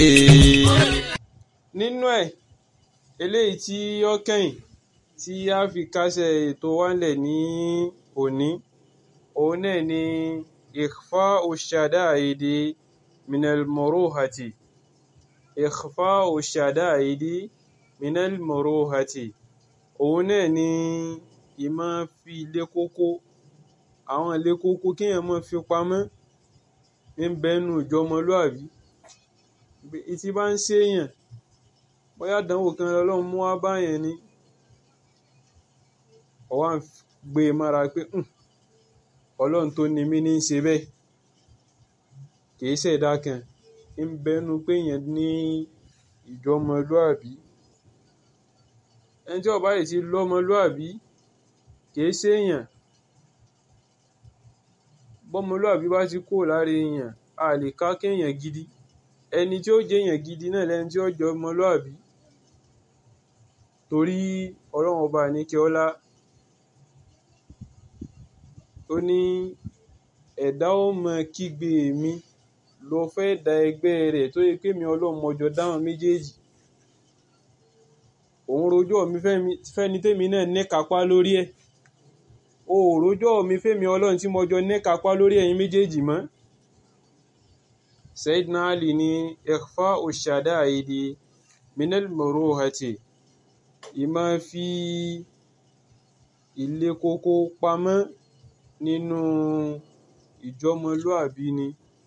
nínú ẹ̀ eléyìí tí ó kẹ́yìn tí a fi kásẹ̀ ètò wa ńlẹ̀ ní òní òun náà ni ikhfa'u shada'idi minal muruhati ikhfa'u shada'idi minal muruhati òun náà ni ìmọ̀ fi ilé kókó àwọn ilé kókó kéèyàn máa fi pamọ́ ń bẹ́nu ìjọmọlúàbí tí bá ń ṣèèyàn bóyá àdánwò kan lọ́lọ́run mú wá báyẹn ni ó wá ń gbé e mára pé ọlọ́run tó ni mí ní í ṣe bẹ́ẹ̀ kìí ṣẹ̀dá kan ń bẹ́nu pé èèyàn ní ìjọmọlúàbí ẹni tí ó bá yìí ti lọ́mọlúàbí kìí ṣèèyàn bọ́mọlúàbí bá ti kúrò lára èèyàn a lè ká kéèyàn gidi ẹni tí ó jẹ́ èèyàn gidi náà lẹni tí ó jẹ́ ọmọlúàbí torí ọlọ́run ọba àníkẹ́ ọlá ó ní ẹ̀dá ó mọ kígbe mi lọ fẹ́ da ẹgbẹ́ rẹ̀ tó yẹ pé mi ọlọ́run mọjọ dáhùn méjèèjì òun rojọ́ mi fẹ́ni tèmi náà ní kápá lórí ẹ̀ o ò rojọ́ mi fẹ́mi ọlọ́run tí mo jọ ní kápá lórí ẹ̀yin méjèèjì mọ́ Sayyidina Ali ní ikhfa'u shada'idi minal muruhati ìmọ̀ fi ilé kókó pamọ́ nínú ìjọmọlúàbí ni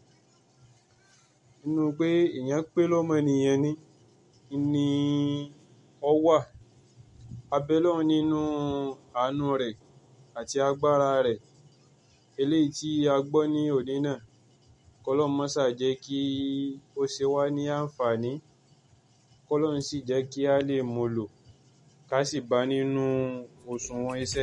nínú pé èèyàn pé lọ́mọnìyàn ni ni ó wà abẹ́lọ́run nínú àánú rẹ̀ àti agbára rẹ̀ eléyìí tí a gbọ́ ní òní náà kọ́lọ́run má ṣà jẹ́ kí ó ṣe wá ní àǹfààní kọ́lọ́run sì jẹ́ kí a lè mú lò ká sì bá nínú òṣùwọ̀n iṣẹ́